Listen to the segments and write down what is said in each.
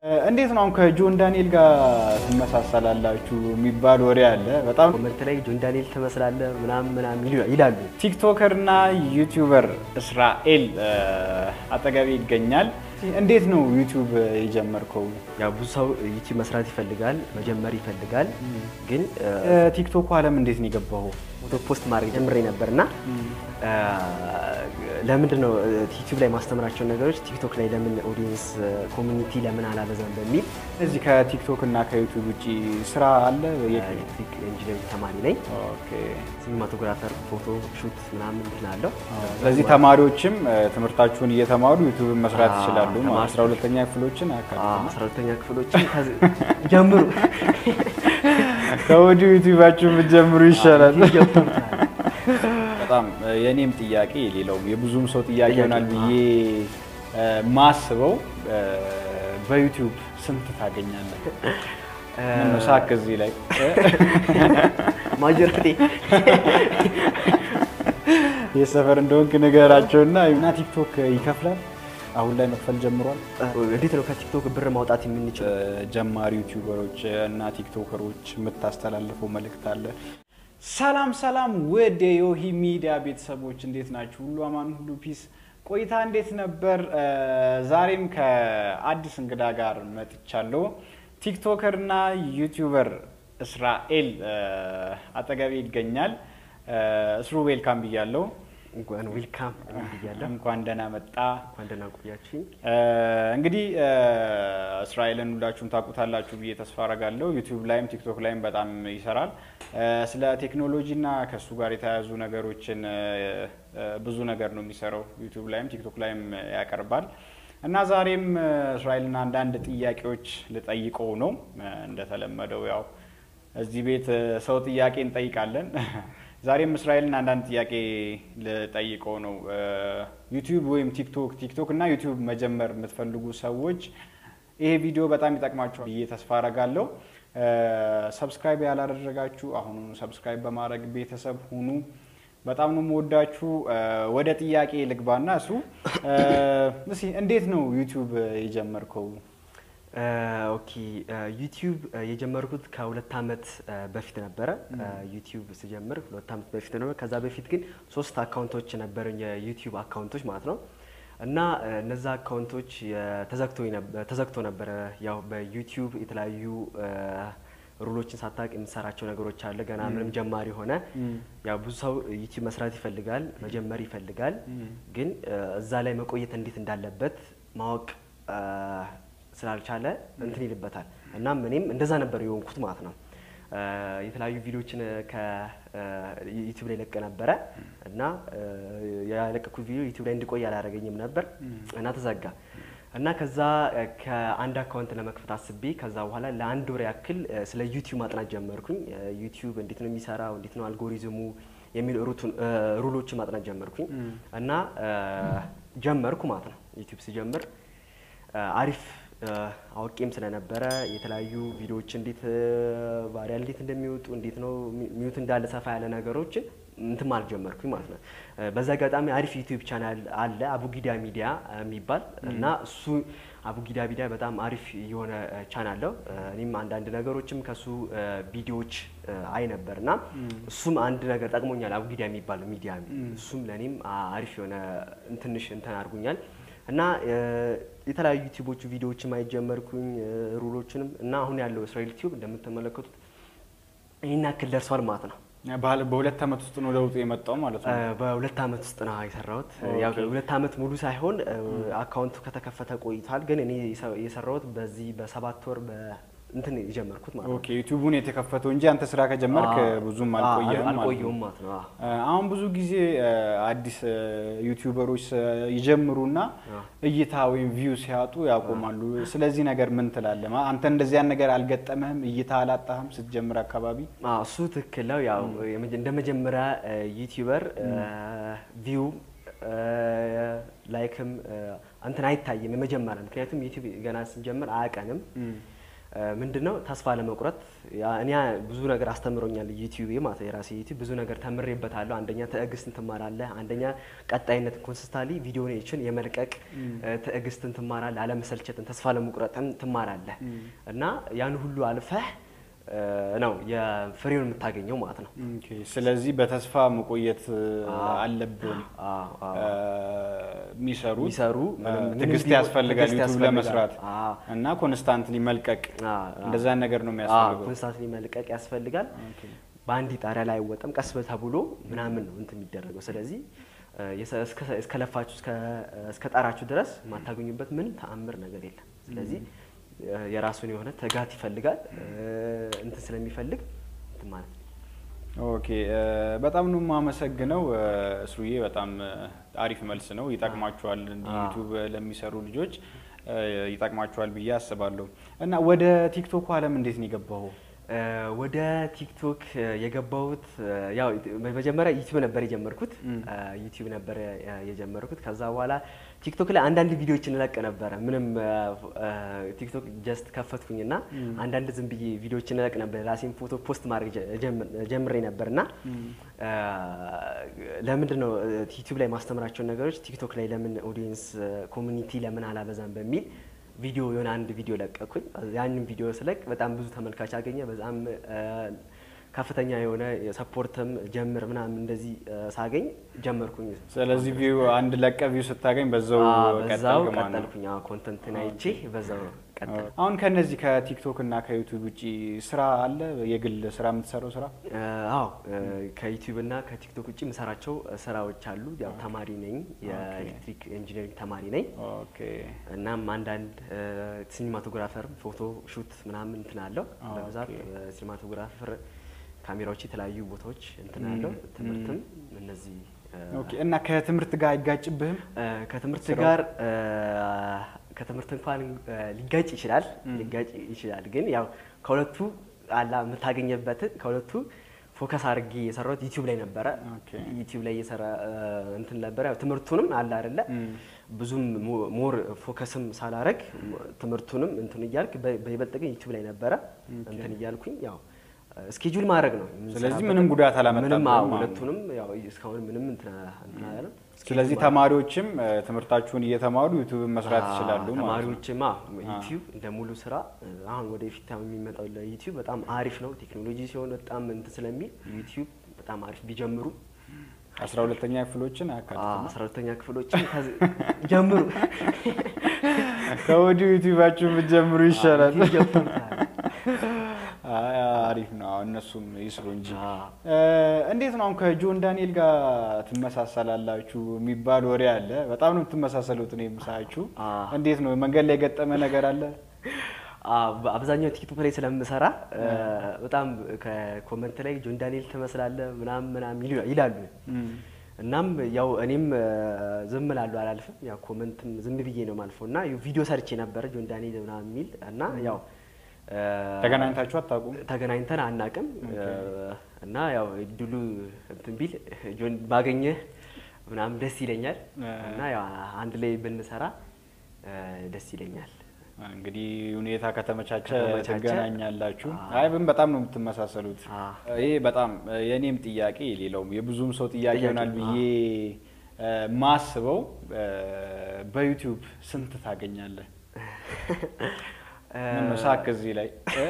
እንዴት ነው አሁን ከጆን ዳንኤል ጋር ትመሳሰላላችሁ የሚባል ወሬ አለ። በጣም ኮመንት ላይ ጆን ዳንኤል ትመስላለህ ምናምን ምናምን ይሉ- ይላሉ። ቲክቶከር እና ዩቲዩበር እስራኤል አጠገቤ ይገኛል። እንዴት ነው ዩቲዩብ የጀመርከው? ያው ብዙ ሰው ዩቲዩብ መስራት ይፈልጋል፣ መጀመር ይፈልጋል። ግን ቲክቶኩ ዓለም እንዴት ነው የገባው? ፎቶ ፖስት ማድረግ ጀምሬ ነበር እና ለምንድን ነው ዩቲዩብ ላይ ማስተምራቸውን ነገሮች ቲክቶክ ላይ ለምን ኦዲየንስ ኮሚኒቲ ለምን አላበዛም በሚል እዚህ ከቲክቶክ እና ከዩቲዩብ ውጭ ስራ አለ? ኤሌክትሪክ ኢንጂነሪንግ ተማሪ ነኝ። ኦኬ። ሲኒማቶግራፈር፣ ፎቶ ሹት ምናምን እንትን አለው። ስለዚህ ተማሪዎችም ትምህርታችሁን እየተማሩ ዩቲዩብን መስራት አዎ፣ ይችላሉ። ተማሪ- አስራ ሁለተኛ ክፍሎችን አካትተን አስራ ሁለተኛ ክፍሎችን ከዚ- ጀምሩ ከወዲሁ ዩቲዩባችሁን ብትጀምሩ ይሻላል። ጀምሩ። በጣም የእኔም ጥያቄ ሌላውም የብዙም ሰው ጥያቄ ጥያቄ ይሆናል ብዬ ማስበው በዩቲዩብ ስንት ታገኛለህ? ምን ነው ሳቅ እዚህ ላይ ማጆሪቲ የሰፈር እንደሆንክ ንገራቸውና እና ቲክቶክ ይከፍላል። አሁን ላይ መክፈል ጀምሯል። እንዴት ነው ከቲክቶክ ብር ማውጣት የምንችለው? ጀማሪ ዩቲዩበሮች እና ቲክቶከሮች የምታስተላልፈው መልእክት አለ? ሰላም ሰላም፣ ውድ የዮሂ ሚዲያ ቤተሰቦች እንዴት ናችሁ? ሁሉ አማን፣ ሁሉ ፒስ። ቆይታ እንዴት ነበር? ዛሬም ከአዲስ እንግዳ ጋር መጥቻለሁ። ቲክቶከር እና ዩቲዩበር እስራኤል አጠገቤ ይገኛል። እስሩ ዌልካም ብያለሁ። እንኳን ዌልካም ብያለሁ። እንኳን ደህና መጣ። እንኳን ደህና ቆያችሁኝ። እንግዲህ እስራኤልን ሁላችሁም ታውቁታላችሁ ብዬ ተስፋ አረጋለሁ። ዩቲዩብ ላይም ቲክቶክ ላይም በጣም ይሰራል። ስለ ቴክኖሎጂ እና ከእሱ ጋር የተያያዙ ነገሮችን ብዙ ነገር ነው የሚሰራው። ዩቲዩብ ላይም ቲክቶክ ላይም ያቀርባል እና ዛሬም እስራኤልን አንዳንድ ጥያቄዎች ልጠይቀው ነው። እንደተለመደው ያው እዚህ ቤት ሰው ጥያቄ እንጠይቃለን። ዛሬም እስራኤልን አንዳንድ ጥያቄ ልጠይቀው ነው። ዩቲዩብ ወይም ቲክቶክ ቲክቶክ እና ዩቲዩብ መጀመር የምትፈልጉ ሰዎች ይሄ ቪዲዮ በጣም ይጠቅማችኋል ብዬ ተስፋ አረጋለሁ። ሰብስክራይብ ያላደረጋችሁ አሁኑ ሰብስክራይብ በማድረግ ቤተሰብ ሁኑ። በጣም ነው የምወዳችሁ። ወደ ጥያቄ ልግባና እሱ እስኪ እንዴት ነው ዩቲዩብ የጀመርከው? ኦኬ ዩቲዩብ የጀመርኩት ከሁለት ዓመት በፊት ነበረ። ዩቲዩብ ስጀምር ሁለት ዓመት በፊት ነበር። ከዛ በፊት ግን ሶስት አካውንቶች ነበሩኝ የዩቲዩብ አካውንቶች ማለት ነው። እና እነዛ አካውንቶች ተዘግቶ ነበረ። ያው በዩቲዩብ የተለያዩ ሩሎችን ሳታውቅ የምትሰራቸው ነገሮች አለ። ገና ምንም ጀማሪ ሆነ። ያው ብዙ ሰው ዩቲዩብ መስራት ይፈልጋል፣ መጀመር ይፈልጋል። ግን እዛ ላይ መቆየት እንዴት እንዳለበት ማወቅ ስላልቻለ እንትን ይልበታል። እናም እኔም እንደዛ ነበር የሆንኩት ማለት ነው። የተለያዩ ቪዲዮዎችን ከዩቲዩብ ላይ ለቀ ነበረ እና ያለቀኩት ቪዲዮ ዩቲዩብ ላይ እንዲቆይ አላደረገኝም ነበር እና ተዘጋ እና ከዛ ከአንድ አካውንት ለመክፈት አስቤ ከዛ በኋላ ለአንድ ወር ያክል ስለ ዩቲዩብ ማጥናት ጀመርኩኝ። ዩቲዩብ እንዴት ነው የሚሰራው፣ እንዴት ነው አልጎሪዝሙ የሚል ሩሎችን ማጥናት ጀመርኩኝ እና ጀመርኩ ማለት ነው። ዩቲዩብ ስጀምር አሪፍ አውቄም ስለነበረ የተለያዩ ቪዲዮዎች እንዴት ቫሪያል እንዴት እንደሚወጡ እንዴት ነው ሚዩት እንዳለ ሰፋ ያለ ነገሮችን እንትን ማለት ጀመርኩኝ ማለት ነው። በዛ አጋጣሚ አሪፍ ዩቲዩብ ቻናል አለ አቡጊዳ ሚዲያ የሚባል እና እሱ አቡጊዳ ሚዲያ በጣም አሪፍ የሆነ ቻናል ነው። እኔም አንዳንድ ነገሮችም ከሱ ቪዲዮዎች አይ ነበር እና እሱም አንድ ነገር ጠቅሞኛል። አቡጊዳ የሚባል ሚዲያ እሱም ለእኔም አሪፍ የሆነ ትንሽ እንትን አድርጎኛል። እና የተለያዩ ዩቲዩቦቹ ቪዲዮዎችን ማየት ጀመርኩኝ ሩሎችንም እና አሁን ያለው እስራኤል ዩቲዩብ እንደምትመለከቱት ይህን ያክል ደርሷል ማለት ነው። በሁለት ዓመት ውስጥ ነው ለውጡ የመጣው ማለት ነው። በሁለት ዓመት ውስጥ ነው የሰራሁት። ያው ሁለት ዓመት ሙሉ ሳይሆን አካውንቱ ከተከፈተ ቆይቷል። ግን እኔ የሰራሁት በዚህ በሰባት ወር እንትን የጀመርኩት ማለት ነው። ኦኬ ዩቲዩቡን የተከፈተው እንጂ አንተ ስራ ከጀመርክ ብዙም አልቆየህም ማለት ነው። አልቆየሁም ማለት ነው። አሁን ብዙ ጊዜ አዲስ ዩቲዩበሮች ይጀምሩና እይታ ወይም ቪው ሲያጡ ያቆማሉ። ስለዚህ ነገር ምን ትላለህ? አንተ እንደዚያን ነገር አልገጠመህም? እይታ አላጣህም ስትጀምር አካባቢ? አዎ እሱ ትክክል ነው። ያው እንደ መጀመሪያ ዩቲዩበር ቪው ላይክም እንትን አይታይም የመጀመሪያ ምክንያቱም ዩቲዩብ ገና ስንጀምር አያውቀንም ምንድን ነው ተስፋ ለመቁረጥ እኔ ብዙ ነገር አስተምሮኛል ዩቲዩብ ማለት የራሴ ዩቲዩብ ብዙ ነገር ተምሬበታለሁ። አንደኛ ትዕግስትን ትማራለህ። አንደኛ ቀጣይነት ኮንስታሊ ቪዲዮችን የመልቀቅ ትዕግስትን ትማራለህ። አለመሰልቸትን፣ ተስፋ ለመቁረጥን ትማራለህ እና ያን ሁሉ አልፈህ ነው የፍሬውን የምታገኘው ማለት ነው። ስለዚህ በተስፋ መቆየት አለብን። የሚሰሩት የሚሰሩ ትዕግስት ያስፈልጋል ዩቱብ ለመስራት እና ኮንስታንትሊ መልቀቅ እንደዛ ነገር ነው የሚያስፈልገው። ኮንስታንትሊ መልቀቅ ያስፈልጋል። በአንድ ጣሪያ ላይ አይወጣም። ቀስ ተብሎ ምናምን ነው እንትን የሚደረገው። ስለዚህ እስከለፋችሁ እስከጣራችሁ ድረስ የማታገኙበት ምንም ተአምር ነገር የለም። ስለዚህ የራሱን የሆነ ትጋት ይፈልጋል። እንትን ስለሚፈልግ እንትን ማለት ነው። ኦኬ በጣም ነው የማመሰግነው ስሩዬ። በጣም አሪፍ መልስ ነው። ይጠቅማችኋል፣ እንዲህ ዩቱብ ለሚሰሩ ልጆች ይጠቅማችኋል ብዬ አስባለሁ። እና ወደ ቲክቶክ አለም እንዴት ነው የገባኸው? ወደ ቲክቶክ የገባሁት ያው መጀመሪያ ዩቲዩብ ነበር የጀመርኩት ዩቲዩብ ነበር የጀመርኩት። ከዛ በኋላ ቲክቶክ ላይ አንዳንድ ቪዲዮዎችን እለቅ ነበረ። ምንም ቲክቶክ ጀስት ከፈትኩኝና አንዳንድ ዝም ብዬ ቪዲዮዎችን እለቅ ነበር። ራሴን ፎቶ ፖስት ማድረግ ጀምሬ ነበርና ለምንድን ነው ዩቲዩብ ላይ ማስተምራቸውን ነገሮች ቲክቶክ ላይ ለምን ኦዲየንስ ኮሚኒቲ ለምን አላበዛም በሚል ቪዲዮ የሆነ አንድ ቪዲዮ ለቀኩኝ። ያንን ቪዲዮ ስለቅ በጣም ብዙ ተመልካች አገኘ። በጣም ከፍተኛ የሆነ ሰፖርትም ጀምር ምናምን እንደዚህ ሳገኝ ጀመርኩኝ። ስለዚህ ቪው አንድ ለቀ ቪው ስታገኝ በዛው በዛው ቀጠልክ ማለት ነው። ቀጠልኩኝ። ኮንተንትን አይቼ በዛው ቀጠል አሁን ከነዚህ ከቲክቶክ እና ከዩቱብ ውጪ ስራ አለ? የግል ስራ የምትሰራው ስራ? አዎ ከዩቲዩብ እና ከቲክቶክ ውጭ የምሰራቸው ስራዎች አሉ። ያው ተማሪ ነኝ፣ የኤሌክትሪክ ኢንጂነሪንግ ተማሪ ነኝ። ኦኬ እናም አንዳንድ ሲኒማቶግራፈር ፎቶ ሹት ምናምን እንትን አለው። በብዛት ሲኒማቶግራፈር ካሜራዎች የተለያዩ ቦታዎች እንትን አለው። ትምህርትም እነዚህ ኦኬ። እና ከትምህርት ጋር አይጋጭብህም? ከትምህርት ጋር ከትምህርት እንኳን ሊጋጭ ይችላል ሊጋጭ ይችላል። ግን ያው ከሁለቱ አላ የምታገኘበትን ከሁለቱ ፎከስ አድርጌ የሰራሁት ዩቲዩብ ላይ ነበረ። ዩቲዩብ ላይ የሰራ እንትን ነበረ። ያው ትምህርቱንም አለ አይደለ ብዙም ሞር ፎከስም ሳላረግ ትምህርቱንም እንትን እያልክ በይበልጥ ግን ዩቲዩብ ላይ ነበረ እንትን እያልኩኝ ያው ስኬጁል ማድረግ ነው። ስለዚህ ምንም ጉዳት አላመጣብህም ምንም አዎ፣ ማለት ነው። ሁለቱንም ያው እስካሁን ምንም እንትን እንትን አላለም። ስለዚህ ተማሪዎችም ትምህርታችሁን እየተማሩ ዩቱብን መስራት ይችላሉ ማለት ነው። ተማሪዎችማ ዩቲዩብ እንደ ሙሉ ስራ አሁን ወደፊት የሚመጣው ለዩቲዩብ በጣም አሪፍ ነው። ቴክኖሎጂ ሲሆን በጣም እንትን ስለሚል ዩቲዩብ በጣም አሪፍ ቢጀምሩ አስራ ሁለተኛ ክፍሎችን አያካትትም። አስራ ሁለተኛ ክፍሎችን ከዚ- ጀምሩ ከወዲሁ ዩቲዩባችሁን ብትጀምሩ ይሻላል። ዩቲዩብ ጀምሩ። አይ፣ አሪፍ ነው። አሁን እነሱም ይስሩ እንጂ አዎ። እ፣ እንዴት ነው አሁን ከጆን ዳንኤል ጋር ትመሳሰላላችሁ የሚባል ወሬ አለ። በጣም ነው የምትመሳሰሉት ነው የምሳያችሁ። አዎ። እንዴት ነው መንገድ ላይ የገጠመ ነገር አለ? አዎ፣ በአብዛኛው ቲክቶክ ላይ ስለምሰራ በጣም ከኮመንት ላይ ጆን ዳንኤል ትመስላለህ ምናምን ምናምን ይሉ- ይላሉ። እናም ያው እኔም ዝም እላለሁ አላልፍም። ያው ኮመንትም ዝም ብዬ ነው ማልፈው እና ቪዲዮ ሰርቼ ነበረ ጆን ዳንኤል ምናምን የሚል እና ያው ተገናኝታችሁ አታውቁም? ተገናኝተን አናቅም እና ያው ድሉ እንትን ቢል ጆን ባገኘህ ምናምን ደስ ይለኛል እና ያው አንድ ላይ ብንሰራ ደስ ይለኛል። እንግዲህ ሁኔታ ከተመቻቸ ከተመቻቸ፣ ትገናኛላችሁ። አዎ። አይ ግን በጣም ነው የምትመሳሰሉት። አዎ። ይሄ በጣም የእኔም ጥያቄ ሌላውም የብዙም ሰው ጥያቄ ጥያቄ፣ ይሆናል ብዬ እ፣ ማስበው እ፣ በዩቲዩብ ስንት ታገኛለህ? ምን ነው ሳቅ እዚህ ላይ እ?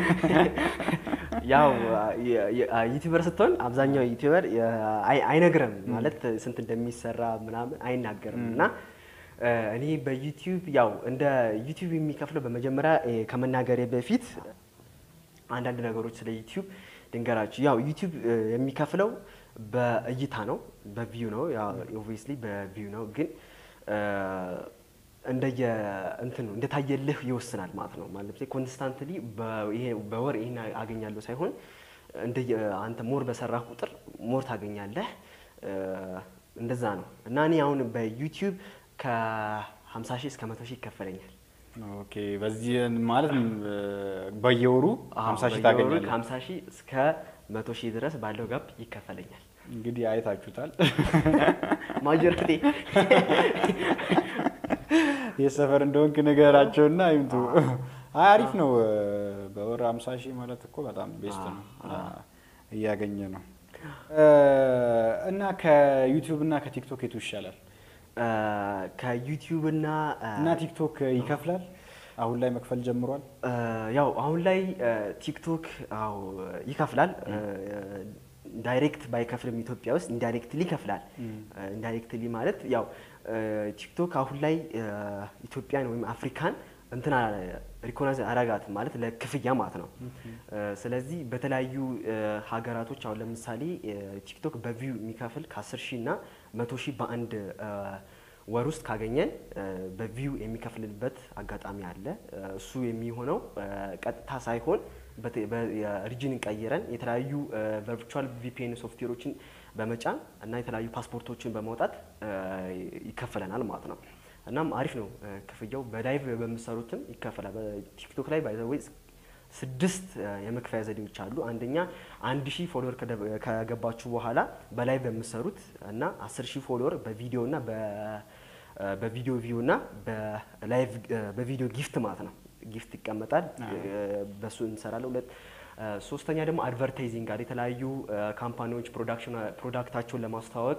ያው ዩቲዩበር ስትሆን አብዛኛው ዩቲዩበር አይ- አይነግርም ማለት ስንት እንደሚሰራ ምናምን አይናገርም እና እ፣ እኔ በዩቲዩብ ያው እንደ ዩቲዩብ የሚከፍለው በመጀመሪያ እ፣ ከመናገሬ በፊት አንዳንድ ነገሮች ስለ ዩቲዩብ ድንገራችሁ። ያው ዩቲዩብ እ፣ የሚከፍለው በእይታ ነው፣ በቪው ነው። ያው ኦብቪየስሊ በቪው ነው ግን እ፣ እንደየ እንትኑ እንደታየልህ ይወስናል ማለት ነው። ማለት ኮንስታንትሊ በወር ይሄን አገኛለሁ ሳይሆን እንደየ አንተ ሞር በሰራህ ቁጥር ሞር ታገኛለህ። እ፣ እንደዛ ነው እና እኔ አሁን በዩቲዩብ ከ50 ሺህ እስከ 100 ሺህ ይከፈለኛል። ኦኬ በዚህ ማለት እ፣ በየወሩ አዎ፣ 50 ሺህ በየወሩ ታገኛለህ። ከ50 ሺህ እስከ 100 ሺህ ድረስ ባለው ጋፕ ይከፈለኛል። እንግዲህ አይታችሁታል። ማጆሪቲ የሰፈር እንደሆንክ ንገራቸውና ይምጡ። አይ አሪፍ ነው። በወር 50 ሺህ ማለት እኮ በጣም ቤስት ነው። እያገኘ ነው። እና ከዩቲዩብ እና ከቲክቶክ የቱ ይሻላል? ከዩቲዩብ እና እና ቲክቶክ ይከፍላል? አሁን ላይ መክፈል ጀምሯል? ያው አሁን ላይ ቲክቶክ አዎ ይከፍላል። ዳይሬክት ባይከፍልም ኢትዮጵያ ውስጥ ኢንዳይሬክትሊ ይከፍላል። ኢንዳይሬክትሊ ማለት ያው ቲክቶክ አሁን ላይ ኢትዮጵያን ወይም አፍሪካን እንትና ሪኮናይዝ አረጋትም ማለት ለክፍያ ማለት ነው። ስለዚህ በተለያዩ ሀገራቶች አሁን ለምሳሌ ቲክቶክ በቪው የሚከፍል ከ10 ሺህ እና መቶ ሺህ በአንድ ወር ውስጥ ካገኘን በቪው የሚከፍልበት አጋጣሚ አለ። እሱ የሚሆነው ቀጥታ ሳይሆን ሪጅንን ቀይረን የተለያዩ ቨርቹዋል ቪፒኤን ሶፍትዌሮችን በመጫን እና የተለያዩ ፓስፖርቶችን በማውጣት ይከፈለናል ማለት ነው። እናም አሪፍ ነው ክፍያው። በላይቭ በምሰሩትም ይከፈላል። በቲክቶክ ላይ ባይዘወይ ስድስት የመክፈያ ዘዴዎች አሉ። አንደኛ አንድ ሺህ ፎሎወር ከገባችሁ በኋላ በላይቭ በምሰሩት እና አስር ሺህ ፎሎወር በቪዲዮ እና በቪዲዮ ቪው እና በላይቭ በቪዲዮ ጊፍት ማለት ነው ጊፍት ይቀመጣል። በሱ እንሰራለን። ሁለት ሶስተኛ ደግሞ አድቨርታይዚንግ አለ። የተለያዩ ካምፓኒዎች ፕሮዳክታቸውን ለማስተዋወቅ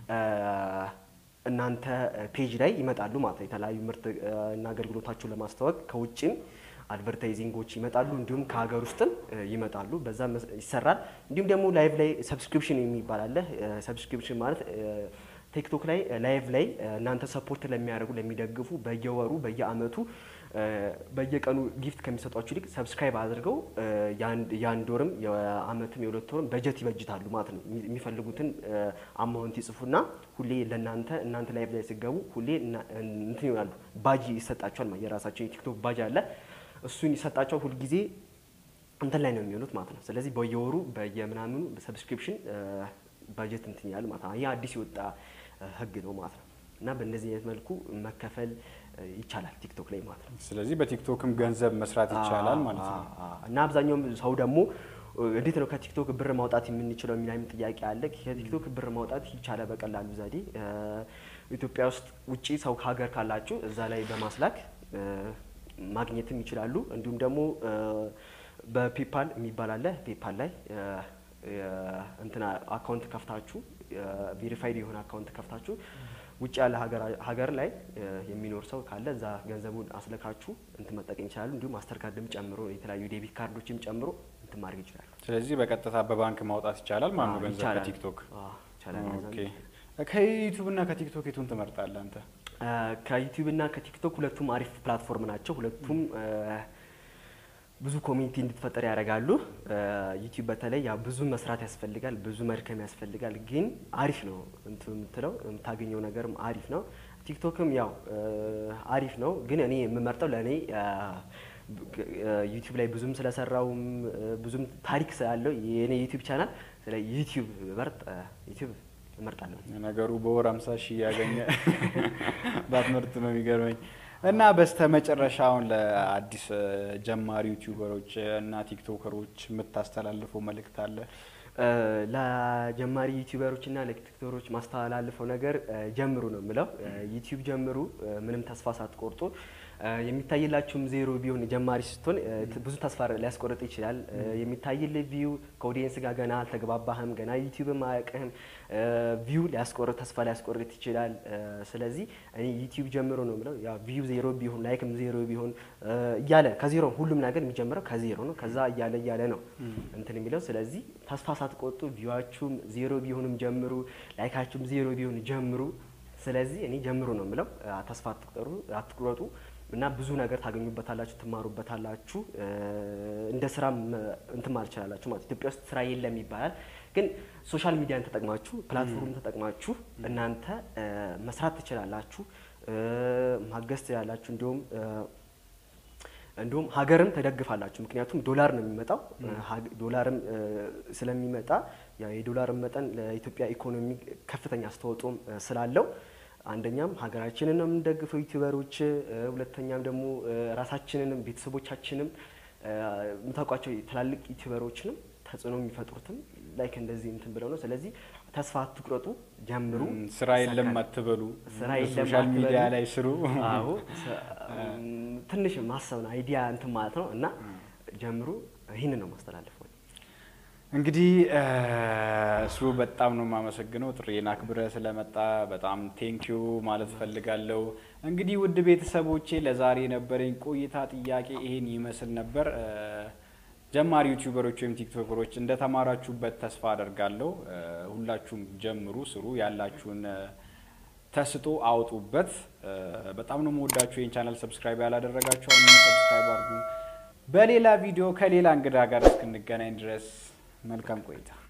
እናንተ ፔጅ ላይ ይመጣሉ ማለት ነው። የተለያዩ ምርት እና አገልግሎታቸውን ለማስተዋወቅ ከውጭም አድቨርታይዚንጎች ይመጣሉ፣ እንዲሁም ከሀገር ውስጥም ይመጣሉ። በዛ ይሰራል። እንዲሁም ደግሞ ላይቭ ላይ ሰብስክሪፕሽን የሚባል አለ። ሰብስክሪፕሽን ማለት ቲክቶክ ላይ ላይቭ ላይ እናንተ ሰፖርት ለሚያደርጉ ለሚደግፉ በየወሩ በየአመቱ በየቀኑ ጊፍት ከሚሰጧችሁ ይልቅ ሰብስክራይብ አድርገው የአንድ ወርም የአመትም የሁለት ወርም በጀት ይበጅታሉ ማለት ነው። የሚፈልጉትን አማውንት ይጽፉና ሁሌ ለእናንተ እናንተ ላይቭ ላይ ሲገቡ ሁሌ እንትን ይሆናሉ። ባጅ ይሰጣቸዋል። የራሳቸው የቲክቶክ ባጅ አለ። እሱን ይሰጣቸዋል። ሁልጊዜ እንትን ላይ ነው የሚሆኑት ማለት ነው። ስለዚህ በየወሩ በየምናምኑ ሰብስክሪፕሽን ባጀት እንትን ይላል ማለት ነው። ይህ አዲስ የወጣ ህግ ነው ማለት ነው። እና በእንደዚህ አይነት መልኩ መከፈል ይቻላል ቲክቶክ ላይ ማለት ነው። ስለዚህ በቲክቶክም ገንዘብ መስራት ይቻላል ማለት ነው። እና አብዛኛውም ሰው ደግሞ እንዴት ነው ከቲክቶክ ብር ማውጣት የምንችለው የሚል ጥያቄ አለ። ከቲክቶክ ብር ማውጣት ይቻላል በቀላሉ ዘዴ። ኢትዮጵያ ውስጥ ውጪ ሰው ከሀገር ካላችሁ እዛ ላይ በማስላክ ማግኘትም ይችላሉ። እንዲሁም ደግሞ በፔፓል የሚባል አለ። ፔፓል ላይ እንትና አካውንት ከፍታችሁ ቬሪፋይድ የሆነ አካውንት ከፍታችሁ ውጭ ያለ ሀገር ላይ የሚኖር ሰው ካለ እዛ ገንዘቡን አስለካችሁ እንትን መጠቀም ይችላሉ። እንዲሁም ማስተር ካርድም ጨምሮ የተለያዩ ዴቢት ካርዶችም ጨምሮ እንትን ማድረግ ይችላሉ። ስለዚህ በቀጥታ በባንክ ማውጣት ይቻላል ማለት ነው ገንዘብ ይቻላል። ከቲክቶክ። ይቻላል። ኦኬ። ከዩቲዩብ እና ከቲክቶክ የቱን ትመርጣለህ አንተ? ከዩቲዩብ እና ከቲክቶክ ሁለቱም አሪፍ ፕላትፎርም ናቸው። ሁለቱም ብዙ ኮሚኒቲ እንድትፈጠር ያደርጋሉ። ዩቲዩብ በተለይ ያው ብዙ መስራት ያስፈልጋል፣ ብዙ መድከም ያስፈልጋል። ግን አሪፍ ነው እንትን የምትለው የምታገኘው ነገርም አሪፍ ነው። ቲክቶክም ያው አሪፍ ነው። ግን እኔ የምመርጠው ለእኔ ዩቲዩብ ላይ ብዙም ስለሰራውም ብዙም ታሪክ ስላለው የኔ ዩቲዩብ ቻናል ስለ ዩቲዩብ መርጥ ዩቲዩብ እመርጣለሁ። ነገሩ በወር 50 ሺህ እያገኘ ባትመርጥ ነው የሚገርመኝ። እና በስተ መጨረሻ አሁን ለአዲስ ጀማሪ ዩቲዩበሮች እና ቲክቶከሮች የምታስተላልፈው መልእክት አለ? ለጀማሪ ዩቲዩበሮች እና ለቲክቶከሮች ማስተላልፈው ነገር ጀምሩ ነው የምለው። ዩቲዩብ ጀምሩ፣ ምንም ተስፋ ሳትቆርጡ። የሚታይላችሁም ዜሮ ቢሆን ጀማሪ ስትሆን ብዙ ተስፋ ሊያስቆርጥ ይችላል። የሚታይልህ ቪው ከኦዲየንስ ጋር ገና አልተግባባህም፣ ገና ዩቲዩብም አያውቅህም። ቪው ሊያስቆርጥ ተስፋ ሊያስቆርጥ ይችላል። ስለዚህ እኔ ዩቲዩብ ጀምሮ ነው የምለው። ያው ቪው ዜሮ ቢሆን ላይክም ዜሮ ቢሆን እያለ ከዜሮ ሁሉም ነገር የሚጀምረው ከዜሮ ነው። ከዛ እያለ እያለ ነው እንትን የሚለው ስለዚህ ተስፋ ሳትቆጡ ቪዋችሁም ዜሮ ቢሆንም ጀምሩ፣ ላይካችሁም ዜሮ ቢሆን ጀምሩ። ስለዚህ እኔ ጀምሩ ነው የምለው። ተስፋ አትቁጠሩ አትቁረጡ እና ብዙ ነገር ታገኙበታላችሁ፣ ትማሩበታላችሁ። እንደ ስራ እንትን ማለት ትችላላችሁ ማለት ኢትዮጵያ ውስጥ ስራ የለም ይባላል። ግን ሶሻል ሚዲያን ተጠቅማችሁ ፕላትፎርም ተጠቅማችሁ እናንተ መስራት ትችላላችሁ፣ ማገዝ ትችላላችሁ። እንዲሁም እንዲሁም ሀገርም ተደግፋላችሁ። ምክንያቱም ዶላር ነው የሚመጣው። ዶላርም ስለሚመጣ ያው የዶላርን መጠን ለኢትዮጵያ ኢኮኖሚ ከፍተኛ አስተዋጽኦም ስላለው አንደኛም ሀገራችንን ነው የምንደግፈው ዩቲዩበሮች፣ ሁለተኛም ደግሞ ራሳችንንም ቤተሰቦቻችንም የምታውቋቸው ትላልቅ ዩቲዩበሮችንም ተጽዕኖ የሚፈጥሩትም ላይክ እንደዚህ እንትን ብለው ነው። ስለዚህ ተስፋ አትቁረጡ፣ ጀምሩ። እም፣ ስራ የለም ይሳካል። አትበሉ፣ ስራ የለም ሶሻል አትበሉ። ሚዲያ ላይ ስሩ። አዎ ስ- እም፣ ትንሽ ማሰብ ነው አይዲያ እንትን ማለት ነው እና ጀምሩ። ይህንን ነው ማስተላለፈው። እንግዲህ እ፣ እሱ በጣም ነው የማመሰግነው ጥሬን አክብረ ስለመጣ በጣም ቴንኪዩ ማለት ፈልጋለሁ። እንግዲህ ውድ ቤተሰቦቼ ለዛሬ የነበረኝ ቆይታ ጥያቄ ይሄን ይመስል ነበር። እ፣ ጀማሪ ዩቲዩበሮች ወይም ቲክቶከሮች እንደተማራችሁበት ተስፋ አደርጋለሁ። እ፣ ሁላችሁም ጀምሩ፣ ስሩ፣ ያላችሁን እ፣ ተስጦ አውጡበት። እ፣ በጣም ነው መወዳችሁ። ይህን ቻናል ሰብስክራይብ ያላደረጋችሁ አሁን ሰብስክራይብ አድርጉ። በሌላ ቪዲዮ ከሌላ እንግዳ ጋር እስክንገናኝ ድረስ መልካም ቆይታ